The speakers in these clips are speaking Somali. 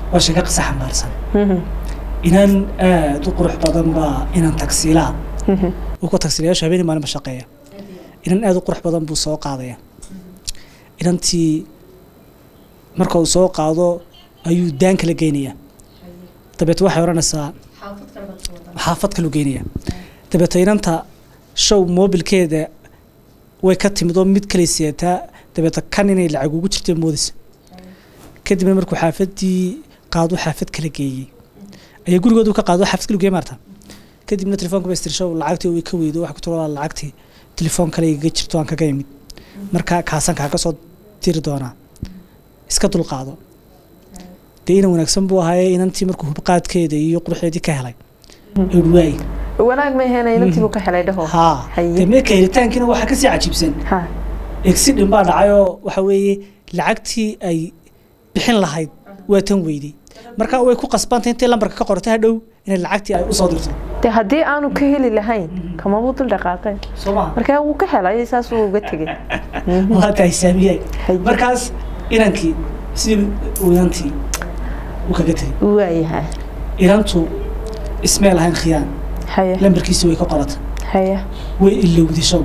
waa sheeko qisa xambaarsan inan aad u qurux badan baa inan tagsiilaa uu ku tagsiilayaashu habeenii maalin ba shaqeeya inan aad u qurux badan buu soo qaadaya inantii marka uu soo qaado ayuu daan kala geynaya dabeet waxay odhanaysaa xaafad kalu geynaya dabeeto inanta show moobilkeeda way ka timid oo mid kale siyataa dabeeto kan inay lacag ugu jirta moodaysa kadibna markuu xaafadii qaado xaafad kala geeyey ayaa gurigoodu ka qaado xaafad kala geeyey maarta kadibna telefoonka ba istir show lacagtii way ka weydo waxa ku tiro lacagtii telefoon kale igaga jirto aan kaga imid marka kaasan kaaga soo diri doonaa iska dulqaado dee inan wanaagsan buu ahaaye inantii markuu hubqaadkeeda iyo quruxeedii ka helay waay wanaag ma ahayn inantii buu ka helay dhaho haa dee meeka helitaankiina waxaa kasii cajiibsan ha exidhin baa dhacayoo waxa weeye lacagtii ay bixin lahayd waa tan weydey marka way ku qasbantay intay lambarka ka qortay hadhow inay lacagtii ay usoo dirto dee haddii aanu ka heli lahayn kamabuu dul dhaqaaqeen soo maha markaa wuu ka helay saas wuu uga tegey waa tahay saamiyey Haye. markaas inankii sidii uu inantii uu kaga tegey waayahay inantu ismee lahayn khiyaan haye lambarkiisi way ka qoratay haye way ilowday show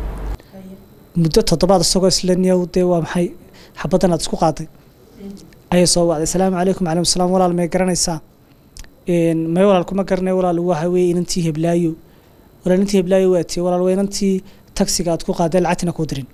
muddo toddobaad isagoo isla niyow dee waa maxay xabaddan aad isku qaaday ayay soo wacday asalaamu calaykum calaykum salaam walaal may garanaysaa Een, may walaal kuma garanay walaal waxa weeye inantii heblaayo walaal inantii heblaayo waa tiye walaal waa inantii tagsiga aad ku qaaday lacagtina kuu dirin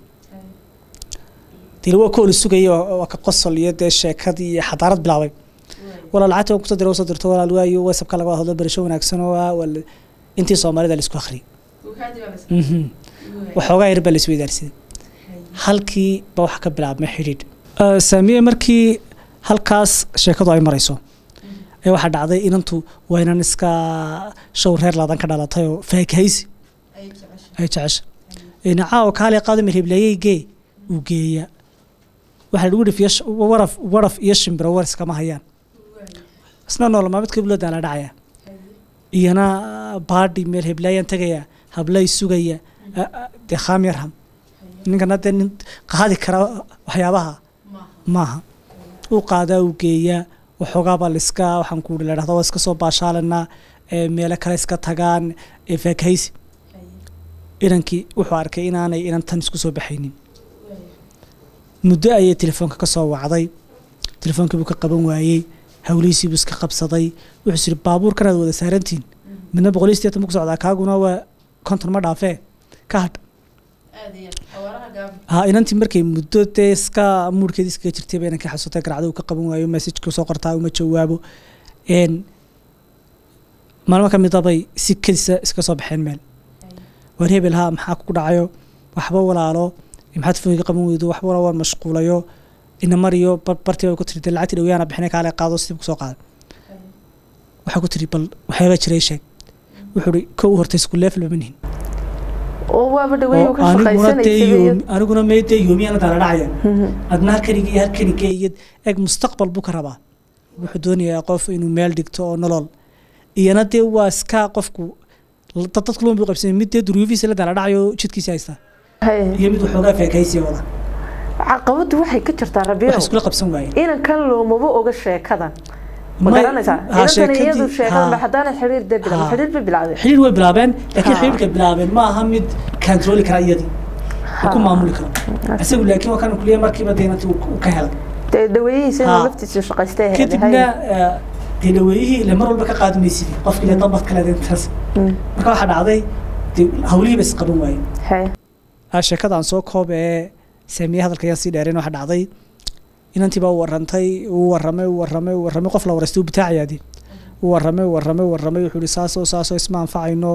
dee waa kooli sugaya waa waa ka qosol iyo dee sheekadii iyo xadaarad bilaabay walaal lacagta waan kusoo diray usoo dirto walaal waayo whatsappka laga hadlo barasho wanaagsan oo ah waa la- intii soomaalida la isku akhriyay Mhm. waxoogaa yar baa la isweydaarsaday halkii ba waxa ka bilaabmay xidhiidh saamiye markii halkaas sheekadu ay marayso ayaa waxaa dhacday inantu waa inan iska show reer laadan ka dhalatay oo faakahaysi ay jecesha nacaa oo kaale qaado mirhiblayey gee uu geeya waxaa lagu dhifiya waraf waraf iyo shimbiro war iskama hayaan isna nool maalmeedka bulada la dhacaya iyana baadhi meel heblaayaan tegaya hablay sugaya a- a- dee khaam yarham ninkana dee nin qaadi kara waxyaabaha maaha uu qaadaa uu geeyaa waxoogaabaa liska waxaan ku la dhahda waa iska soo baashaalanaa ee meelo kale iska tagaan ee faakahaysi inankii wuxuu arkay inaanay inantan isku soo baxaynin muddo ayay telefoonka ka soo wacday telefoonkii buu ka qaban waayey hawlihiisii buu iska qabsaday wuxuu yiri baabuurkan aad wada saarantiin midna boqol iyo siddeetan buu ku socdaa kaaguna waa konton ma dhaafee ka hadh ha inantii markay muddo dee iska muurkeeda iskaga jirtay ba inankii xasuutay garacda uu ka qaban waayo messajka soo qortaa uma jawaabo een maalmo ka mid abay si kedisa iska soo baxeen meel waar hebel ha maxaa ku dhacayo waxba walaalo maxaad telefoonka qaban weydo waxba walaalo waan mashquulayo ina mariyo bar- bartii bay ku tiri dee lacagtii dhawyaana bixinay kaale qaado sidii kusoo qaaday waxaa ku tiri bal waxyaabaa jiray sheeg wuxuu ihi kow horta isku leefel ma nihin oo waaba dhaweey oo ka aniguna dee shaqaysanaysa yoomi- aniguna mee dee yoomiyana dala dhacaya adna halkaniga iyo halkaniga iyo eg mustaqbal buu ka rabaa wuxuu doonayaa qof inuu meel dhigto oo nolol iyana dee waa iska qofku dad dadku loon buu qabsanay mid dee duruufihiisa la dala dhacayo jidkiisa haysta iyo mid waxoogaa feekaysiya wada caqabadu waxay ka jirtaa wax rabiyo iskula qabsan waaye inankan loomaba oga sheekadan ma May- garanaysaa ha, inantan sheekadii- iyadu sheekadan ba ha. haddaana xiriir dee bilaabay Ha. xiriir ba bilaabay xiriir way bilaabeen laakiin Ha. xiriirka bilaabeen ma aha mid kantarooli kara iyadii oo ku maamuli karo isagu laakiin waa kan kuliya markiiba deenanti uu ka helay dee dhaweeyihiisa inuu Ha. laftiisa shaqaystay ahayd. kadibna eh, dee dhaweeyihii ile mar walba ka qaadi maysidii qofkii le dambad kale intaas Mm. marka waxaa dhacday dee hawlihii ba isqaban waayeen Hay. Ah, sheekadaan soo koob ee saamiye hadalka ayaan sii dheereen waxaa dhacday inantii baa u warantay uu warramay uu warramay uu warramay qof la waraystay uu bitaacayaadii uu warramay uu warramay uu warramay wuxuu ihi saasoo saasoo isma anfacayno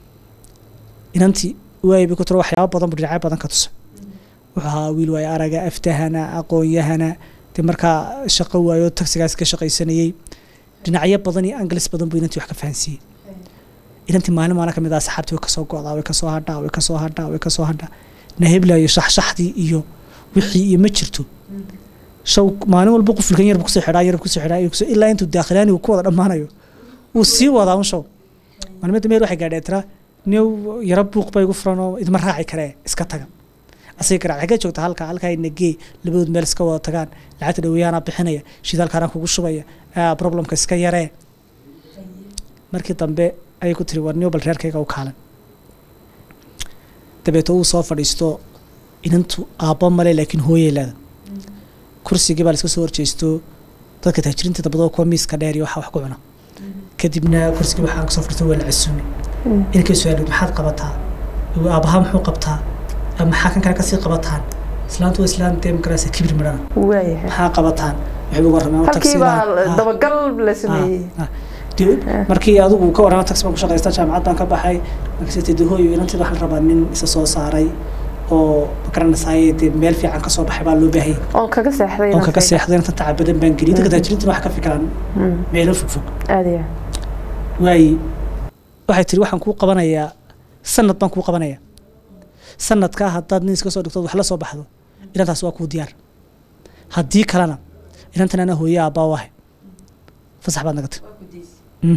inantii waayay bay ku tiro waxyaabo badan buu dhinacyo badan ka tusay wuxuu ahaa wiil waayo araga aftahana aqoon-yahana dee markaa shaqo waayo tagsigaas ka shaqaysanayey dhinacyo badan iyo anglis badan buu inantii wax ka fahansiiyey inantii maalin maalin ka mid ah saxaabtii way kasoo go'daa way kasoo hadhaa way kasoo hadhaa way kasoo hadhaa naheblayo shaxshaxdii iyo wixii iyo ma jirto shaw maalin walba qufulkan yarba kusoo xidhaa yarba kusoo xidhaa kusoo ilaa intuu daakhilaani uu ku wada dhammaanayo wuu sii wadaa un shaw maalmada meel waxay gaadheen tira new yaro buuq bay igu furan oo idma raaci karee iska taga asay garaac xagee joogta halka halkaa nagee labadood meel iska wada tagaan lacagta dhaweeyaana bixinaya shidaalkaana kugu shubaya "Ah, problemka iska yaree markii dambe ayay ku tiri war niyo bal reerkayga u kaalan dabeeto uu soo fadhiisto inantu aabbo male laakiin hooyay leeda kursigii baa la iska soo horjeesto dadka taajiriinta dabadoo kuwa miiska dheer iyo waxa wax ku cuna kadibna kursigii waxaan kasoo fadhiistay waa la casuumay inankay su-aalid maxaad qabataa Igu, aabbahaa muxuu qabtaa Ama maxaa kan kale kasii qabataan islaantu waa islaan dee magaraysa kibir midhana waayahay maxaa qabataan waxay ugu warrameen halkii baa dabagal la sameeyey markii adigu ka warrama taxi baan ku shaqaysta jaamacad baan ka baxay markaas tidi hooyo inanteeda waxaa la rabaa nin isa soo saaray oo magaranaysaay dee meel fiican ka soo baxay baa loo baahayay oon kaga seexday oon kaga seexday inta tacab badan baan geliyay dadka taajiriinta wax ka fikiraan meelo fogfog aad iyo waaye waxay tiri waxaan kuu qabanayaa sanad baan kuu qabanayaa sanadkaa haddaad nin iska soo dhigtood wax la soo baxdo inantaas waa kuu diyaar haddii kalena inantan anaa hooye aabbaa u ahay fasax baad nagatay Mm.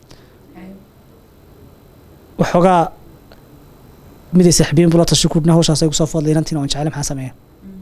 waxoogaa miday saaxiibiyin bula tashi kudhna hawshaas ay kusoo foodlay inantiina waan jeclay maxaa sameeya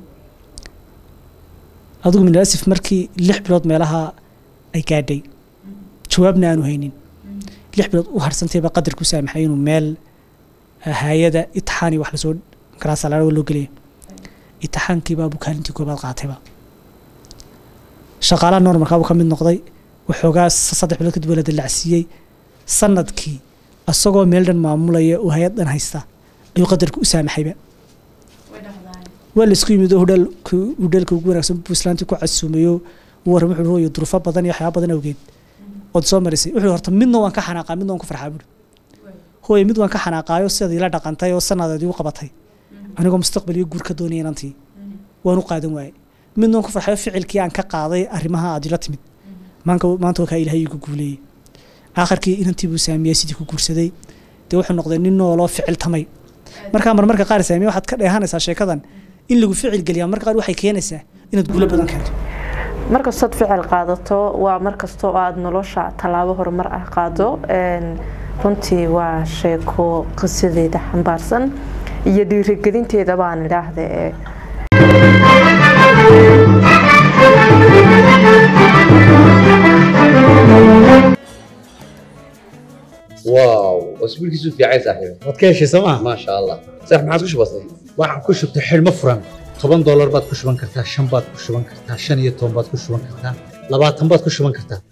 adigu minasif markii lix bilood meelaha ay gaadhay jawaabna aanu haynin lix bilood u harsantayba qadar ku saamaxay inuu meel hay-ada itixaani wax lasoo garaasalaaa loo gelaya itixaankiibaa buu kaalintii koobaad qaatayba shaqaalaha normalkaa buu ka mid noqday waxoogaa saddex bilood kadib waa la dallacsiiyey sanadkii asagoo meel dhan maamulaya oo hay-ad dhan haysta ayuu qadarka u saamaxayba waa la isku yimid oo hudhaalka hudhaalka ugu wanaagsan buu islaantii ku casuumayo uu warram wuxuu hooyo duruufo badan iyo waxyaaba badan awgeed ood soo marisay wuxuu horta midna waan ka xanaaqaa midna waan ku farxaa buuri hooye mid waan ka xanaaqaayo sidaad ila dhaqantay oo sanadeed igu qabatay anigoo mustaqbal iyo guur ka doonaya inantii waan u qaadan waayey midna waan ku farxayo ficilkii aan ka qaaday arrimaha aad ila timid maanka maanta waa kaa ilaahay igu guuleeyey aakhirkii inantii buu saamiyey sidii ku guursaday dee wuxuu noqday nin nooloo ficil tamay markaa marmarka qaar saamiye waxaad ka dheehanaysaa sheekadan in lagu ficil geliyaa marka qaar waxay keenaysaa inaad guulo badan keento markastood ficil qaadato waa markastoo aad nolosha tallaabo horumar ah qaado runtii waa sheeko qisadeeda xambaarsan iyo dhiirigelinteeda baan idhaahda ee واو اسبوع كيسو في عايز صاحبي waad ka heshay sooma ما شاء الله صح ما عادش بسيط waxaan ku shubtay xidhmo furan toban doolar baad ku shuban kartaa shan baad ku shuban kartaa shan iyo toban baad ku shuban kartaa labaatan baad ku shuban kartaa